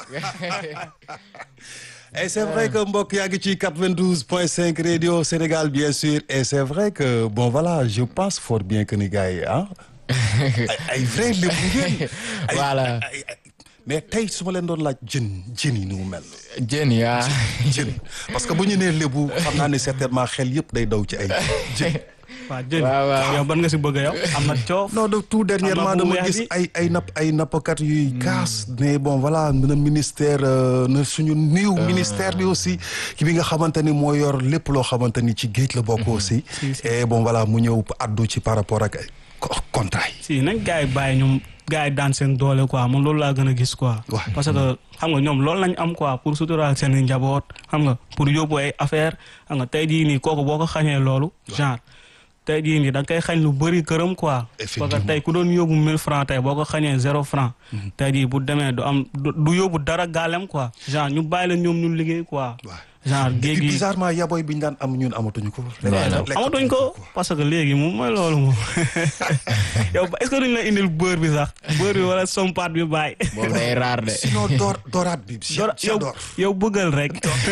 et c'est vrai que mbokk yaa ngi ci 92.5 radio Sénégal bien sûr et c'est vrai que bon voilà je pense fort bien que ni gars yi ah ay ay vrai lébu ngeen ay- Voilà. ay- ay- mais tey su ma leen doon laaj jën jën yi ni mu mel jën yaa jën parce que bu ñu nee lébu xam naa ne certainement xel yëpp day daw ci ay jën waaw jën waaw, waaw. yow ban nga si bëgg yow am na coof non de tout dernièrement Am na bu dama weex gis bi. ay ay napp ay nappkat yuy kaas ne bon voilà na ministère euh, na suñu niw ministère bi aussi ki bi nga xamante ni moo yor lépp loo xamante ni ci géej la bokk aussi et bon voilà mu ñëw addu ci par rapport ak ay co- contrat yi si nañ gars yi bàyyi ñoom gars yi daan seen doole quoi man loolu laa gën a gis quoi Ouais. parce que xam nga ñoom loolu lañ am quoi pour suturaal seen i njaboot xam nga pour yóbbu ay affaire xam nga tey jii nii kooku boo ko xañee loolu genre tey jii nii da nga koy xañ lu bëri këram quoi parce que Effectivement. tey ku doon yóbbu 1000 francs tey boo ko xañee zéro franc tey jii bu demee du am du du yóbbu dara gaalem quoi genre ñu bàyyi la ñoom ñu liggéey quoi Ouais. genre et géej puis gi bizarrement yaboy bi ñu daan am ñun amatuñu ko lekk- amatuñ ko parce que léegi moom mooy loolu moom yow est-ce que duñ la indil beurre bi sax beurre bi wala sompat bi bàyyi. boobu day raar de sinon door dooraat bi Dora- yow j'adore yow bëggal rek.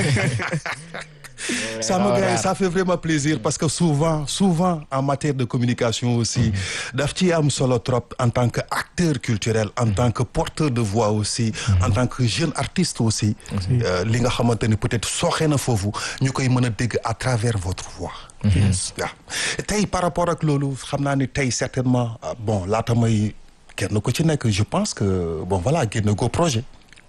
Ça me gars, ça fait vraiment plaisir parce que souvent, souvent en matière de communication aussi, daf ci am solo trop en tant que acteur culturel, en tant que porteur de voix aussi, en tant que jeune artiste aussi, euh, li nga xamante ni peut-être sooxe na foofu ñu koy mën a dégg à travers votre voix. waaw tey par rapport ak loolu xam naa ni tey certainement ah, bon laata may kenn ku ci nekk je pense que bon voilà génn go projet.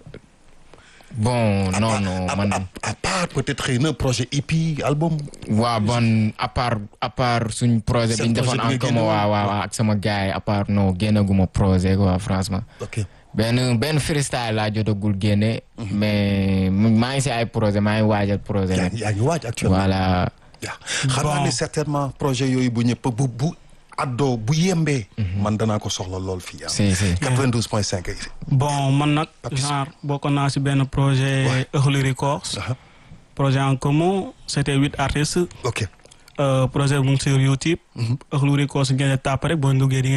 bon non à, non à- man à- à part peut-être xëy na projet EP album. waaw bon à part à part suñ projet Seen bi ñu projet defoon bi en nga commun génne waaw woon. waaw waaw ak sama gars yi à part non génnaguma projet quoi franchement ok benn benn freestyle laa jotagul génne mais maa ngi si ay projet maa ngi waajal projet yaa nag ngi yaa ngi waaj actuellement. voilà waaw xam naa Bon. ne certainement projet yooyu bu ñëpp bu bu addoo bu yembee. man danaa ko soxla lool fii ah. si si 92.5 yi. bon man nag Papis. genre bokk naa si benn projet Ouais. Early Records. Aha. projet en commun c'était huit artistes. ok Euh, projet bu ngi sur YouTube. Early Records ngeen di tàpp rek boo duggee di